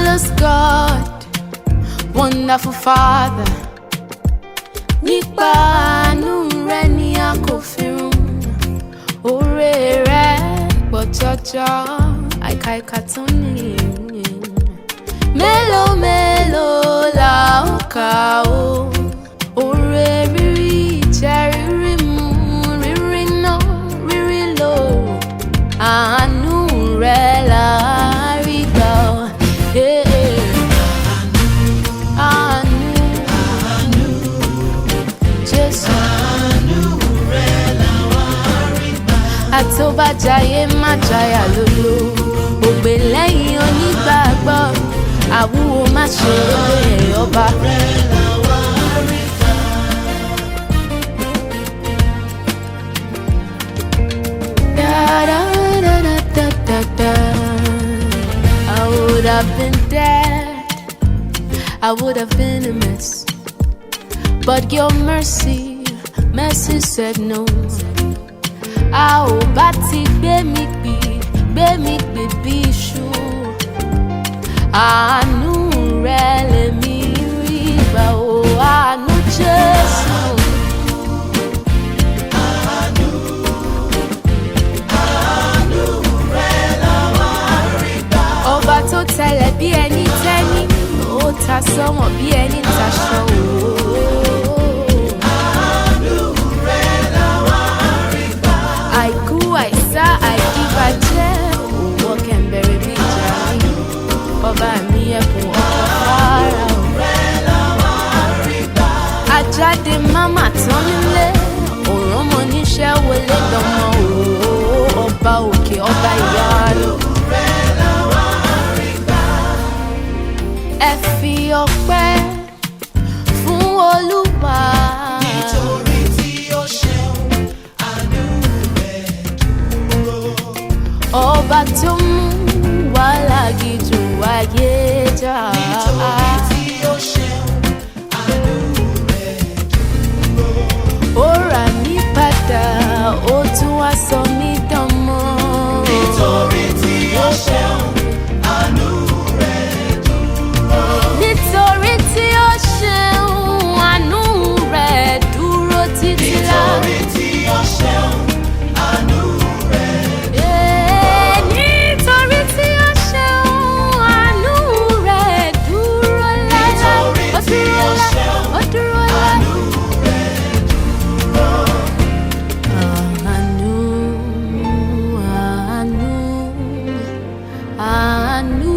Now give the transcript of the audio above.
Marvelous God, wonderful Father. Nípa àánú rẹ ni a kò fi run. Oore rẹ pọ̀ jọjọ, àìka ìka tó ní. Mélòó mélòó la ó kà ó? Oore rírí jẹ́ rírí mu, rírí ná, rírí lò. Àánú rẹ là á rí gbà ó. Eh, eh. Àánú, Jésù. àtòbàjáyé má jáyà lólo ògbè lẹ́yìn onígbàgbọ́ àwúwo má ṣe é ọba. Da-da-da-da-da-da. I would have been dead, I would have been a mess. But your mercy, mercy said no. a ò bá ti gbé mi gbì gbé mi gbì bí iṣu àánú rẹ lèmi rí gbà ó àánú jésù. ọba tó tẹlẹ̀ bí ẹni tẹ́ni ó ta sọ́wọ́n bí ẹni taṣọ òó. àìkú àìsá àìdíbàjẹ́ òwò kẹ̀mbẹ̀rẹ̀ bí ìjà mi ọba mi ẹkùn ọkọ̀ fara o. ajáde máma tán nílé òrán mọ níṣẹ́ wọlé dánmọ́ òó ọba òkè ọba ìyanu. ẹ fi ọpẹ́ fún olúwa. Nítorí tí ó ṣeun, àánú rẹ̀ dúró. ọba tó mú wàhálà gidi wáyé jà. Nítorí tí ó ṣeun, àánú rẹ̀ dúró. ó rà mí padà ó tún wá sọ mí dánmọ́. Nítorí tí ó ṣeun, àánú rẹ̀ dúró. nítorí tí ó ṣeun àánú rẹ̀ dúró títí lá. Nítorí tí ó ṣeun, àánú rẹ̀ Eh, nítorí tí ó ṣeun àánú rẹ̀ dúró láéláé. Nítorí Ó tí dúró ó láé, ṣeun, ó dúró láé. àánú rẹ̀ dúró. Àánú, àánú, àánú